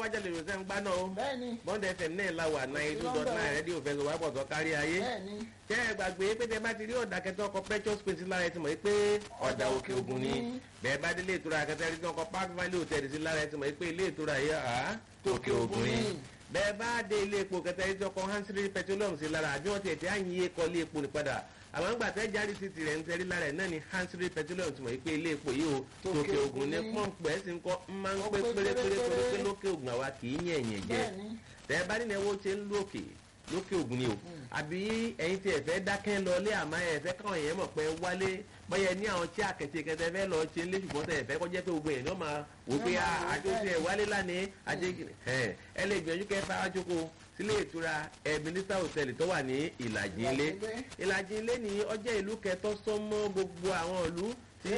lágbájá lè rọ̀ṣẹ́ ń gbá náà o bẹ́ẹ̀ni bọ́ndẹ̀ fm náà la wà náà two dot nine rédíò fẹsọ̀ wá pọ̀ tó kárí ayé bẹ́ẹ̀ni jẹ́ ẹ gbàgbé pé tẹ bá ti rí ọ̀dà kẹtọ́ ọkọ̀ petrol space lára ẹ ti mọ̀ pé ọ̀dà òkè ògùn ni bẹ́ẹ̀ bá délé ìtura kẹtẹ́ rí ọkọ̀ park valley hotel sí lára ẹ ti mọ̀ pé ilé ìtura yìí à òkè ògùn ni bẹ́ẹ̀ bá dé ilé epo kẹtẹ́ rí ọkọ̀ hansiri petroleum sí lára àbí wọ́n ti ẹ̀ tí à ń yí kọ́ ilé epo ní padà àwọn àgbà tẹ́ jáde sí tirẹ̀ ń tẹ́rí lára ẹ̀ náà ni hansiri petroleum ti mọ̀ pé ilé epo yìí o tòkè ògùn ní pọ́ǹpù ẹ̀ sì ń kọ́ máa ń pé pérépéré pé lókè ògùn àwa kì í yẹn ẹ̀yẹ̀ jẹ́ bẹ́ẹ̀ni tẹ́ bá nínú ẹwọ́ ṣe ń lókè lókè ògùn ni o àbí ẹ̀yin tí ẹ fẹ́ dákẹ́ lọlé àmọ́ ẹ fẹ́ káwọn èèyàn mọ̀ pé wálé báyẹn ní àwọn tí àkẹ́tì kẹtẹ fẹ́ lọ ṣe lé ṣùgbọ́n tẹ̀ fẹ́ kọjá pé gbogbo èèyàn náà máa wò pé àjọṣe ẹ̀ wálé lánàá àjẹ ẹ̀ ẹ lè gbìyànjú kẹ́ fẹ́ wájókòó sílé ìtura ẹ̀ mínísítà hòtẹ́ẹ̀lì tó wà ní ìlàjì ilé ìlàjì ilé ní ọjọ́ ìlú kẹtọ́ sọ́mọ́ gbogbo àwọn ìlú tí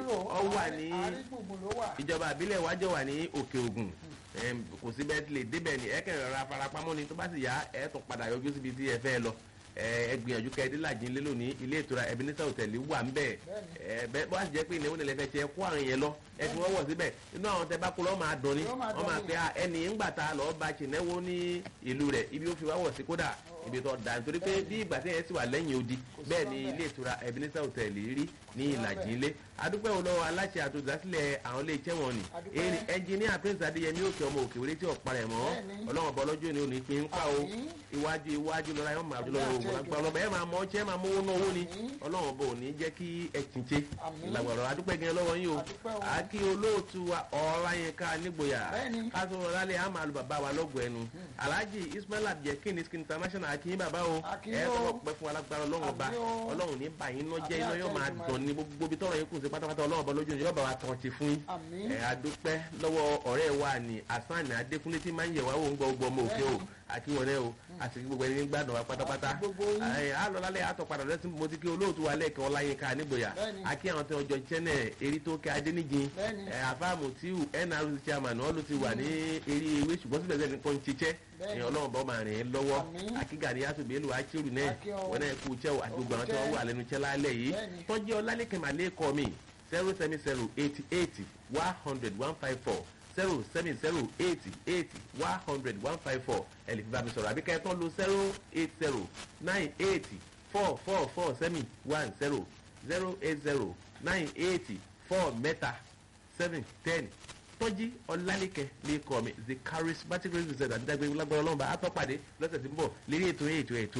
ọ wà ní àrígbùngbùn ló wà ìjọba àbílẹ̀ wájọ wà ní òkè ògùn Em, kò sí bẹ́ẹ̀ lè débẹ̀ ni ẹ kẹrin rárá farapamọ́ ni tó bá sì yá ẹ tún padà yọjú síbi tí ẹ fẹ́ lọ ẹ ẹ gbìyànjú kẹ ẹdín làjìn lé lónìí ilé ìtura Ebenezer hòtẹ́ẹ̀lì wà ń bẹ̀ ẹ bẹ́ẹ̀ bá sì jẹ́ pé ìnáwó nílẹ̀ fẹ́ tiẹ̀ kó àwọn yẹn lọ ẹ fi wọ́n wọ̀ síbẹ̀ inú àwọn tẹ bá kó lọ́ máa dùn ni Yóò máa wọ́n máa dùn pe ah, ẹni ńgbà tá a lọ́ọ́ bá ṣìnẹ́wó ní ìlú rẹ̀ ibi ó fi wá wọ̀ sí kódà ibi tó da nítorí pé bí ìgbà tí yẹn sì wà lẹ́yìn odi bẹ́ẹ̀ ni ilé ìtura Ebenezer hòtẹ́ẹ̀lì rí ní ìlàjì ilé adúpẹ́ wo lọ́wọ́ aláṣẹ àtòjásílẹ̀ àwọn ilé iṣẹ́ wọn ni Adúpẹ́. erin ẹnjìníà prince adéyẹmí òkè ọmọ òkè wọlé tí ọ̀pá rẹ̀ mọ́ Bẹ́ẹ̀ni. ọlọ́run ọba ọlọ́jọ́ ni òní pín ń pa o Àmín. iwájú iwájú lọ́la yóò máa jùlọ Àmín ògùn àti lágbára ọlọ́ba ẹ̀ máa mọ ọṣẹ́ máa mówó náà owó ni Àmín. ọlọ́run ọba òní jẹ́ kí ẹ tìǹtẹ̀ Àmín. ìlàgbọ̀rọ̀ adúpẹ́ gan lọ́wọ́ yín o Adúpẹ́ o. àkí olóòtú wa ọ̀ọ́lá yẹn ká nígboyà Bẹ́ẹ̀ni. kásán ọ̀làlẹ̀ àmà lu bàbá wa lọ́gọ̀ ẹnu alhaji ismail abdulkin skin international akínyìn bàbá o Akínyìn ẹ̀ o. tọ́wọ́ pẹ́ fún alágbára ọlọ́run ọba Àmín o. ọlọ́run ní báyìí náà jẹ́ Àmín iná àti yóò máa Èdùmàrè. dùn ní gbogbo ibi tọ́rọ̀ yín kù sí pátápátá ọlọ́run ọba lójú yóò bá wa tàn ti fún yín àmín ẹ adúpẹ́ lọ́wọ́ ọ̀rẹ́ wa ní asan adékúnlé tí máa ń yẹ̀ wá wò ń gbọ́ gbọ́ ọmọ òkè o àti wọn náà o àti gbogbo ẹni gbàdùn wa pátápátá Àti gbogbo yín. ẹ á lọ lálẹ́ àtọ̀ padà lẹ́sìn mo ti kí olóòtú wa lẹ́ẹ̀kan ọláyínká nígboyà Bẹ́ẹ̀ni. àkí àwọn tí wọ́n jọ chẹ́nẹ̀ erí tó kẹ́ adéníjìn Bẹ́ẹ̀ni. ẹ àfáàmù tí nrc chairman wọn ló ti wà ní eré ewé ṣùgbọ́n síbẹ̀ sẹ́ni kan ń ṣiṣẹ́ Bẹ́ẹ̀ni. ẹ ọlọ́run bọ́ máa rìn ín lọ́wọ́ Àmín. àkígà ní yàtọ̀ bẹ́ẹ̀lù àṣírù náà Akí ọ. wọn náà kú iṣẹ́ o àti gbogbo àwọn tí wọ́n wà lẹ́nu iṣẹ́ lálẹ́ yìí Bẹ́ẹ̀ni. tọ́jú ọlálẹ́kẹ̀ màlẹ́ kọ́ mi zero seven zero eighty eighty one hundred one five four zero seven zero eighty eighty one hundred one five four ẹ lè fi bá mi sọ̀rọ̀ àbí kẹ́ẹ̀tàn lo zero eight zero nine eighty four four four seven one zero zero eight zero nine eighty four mẹ́ta seven ten tọ́jí ọlálẹ́kẹ̀ lè kọ́ mi the charismatic representative àdídágbé lágbára ọlọ́mọba àtọ́pàdé lọ́sẹ̀ tí ń bọ̀ lérí ètò ètò ètò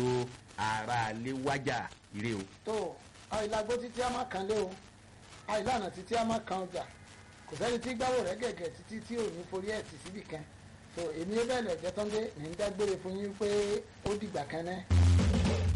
ara lè wájà ire o. tó àìlágbó títí a máa kan lé o àìlànà títí a máa kan ọjà kò sẹ́ni tí gbáwò rẹ̀ gẹ̀gẹ̀ títí tí ò ní forí ẹ̀ tì síbì kan tó èmi bẹ́ẹ̀ lẹ̀ jẹ́ tán dé ní ń dágbére fún yín pé ó dìgbà kan náà.